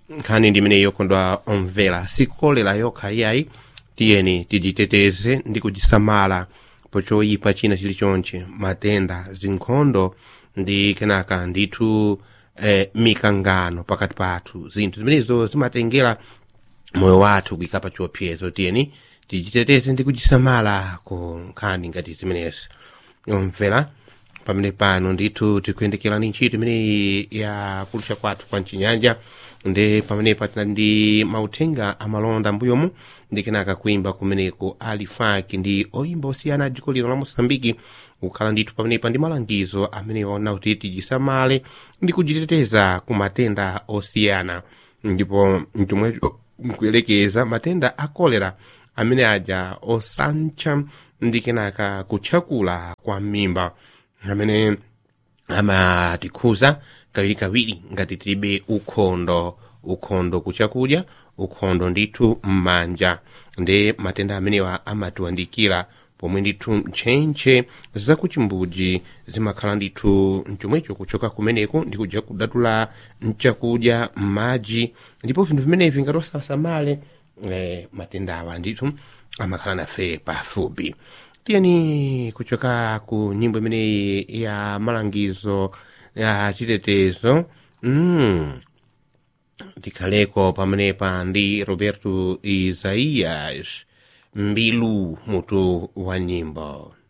nkhani ndi imene yokondwa omvera sikolera yokha iyayi tiyeni tidziteteze ndi kudzisamala pochoyipa china chilichonche matenda zinkhondo ndi kenaka ndithu eh, mikangano pakati pathu zinthu zimenezo zimatengera moyo wathu kuyika pa chiopsezo tiyeni tidziteteze ndi kudzisamala ku nkhani ngati zimenezi omvera pamene pano ndithu tikuyendekera ndi ntchito imeneyi ya kulusha kwathu kwa mchinyanja ndi pamenepa tinali ndi mauthenga amalonda mbuyomu ndi kenaka kuimba kumeneku alifaki ndi oyimba osiyana a dziko lino la mosambiki kukhala ndithu pamenepa ndi malangizo amene waona kuti tidzisamale ndi kudziteteza ku matenda osiyana ndipo chomwecho nkuyelekeza matenda a kolera amene aja osantcha ndi kenaka kutchakula kwa mimba amene amatikhuza kawirikawiri ngati tilibe ukhondo ukhondo kuchakudya ukhondo ndithu m'manja ndi matenda amenewa amatiwandikira pomwe ndithu ntchentche zakuchimbudzi zimakhala ndithu mchomwecho kuchoka kumeneko ndi kuja kudatula mchakudya m'madzi ndipo vinthu vimenevi ngati osasamale eh, matendawa ndithu amakhala nafe pafupi tiyeni kuchoka ku nyimbo imeneyi ya malangizo ya chitetezo mm. tikhaleko pamenepa ndi roberto isaias mbilu mutu wa nyimbo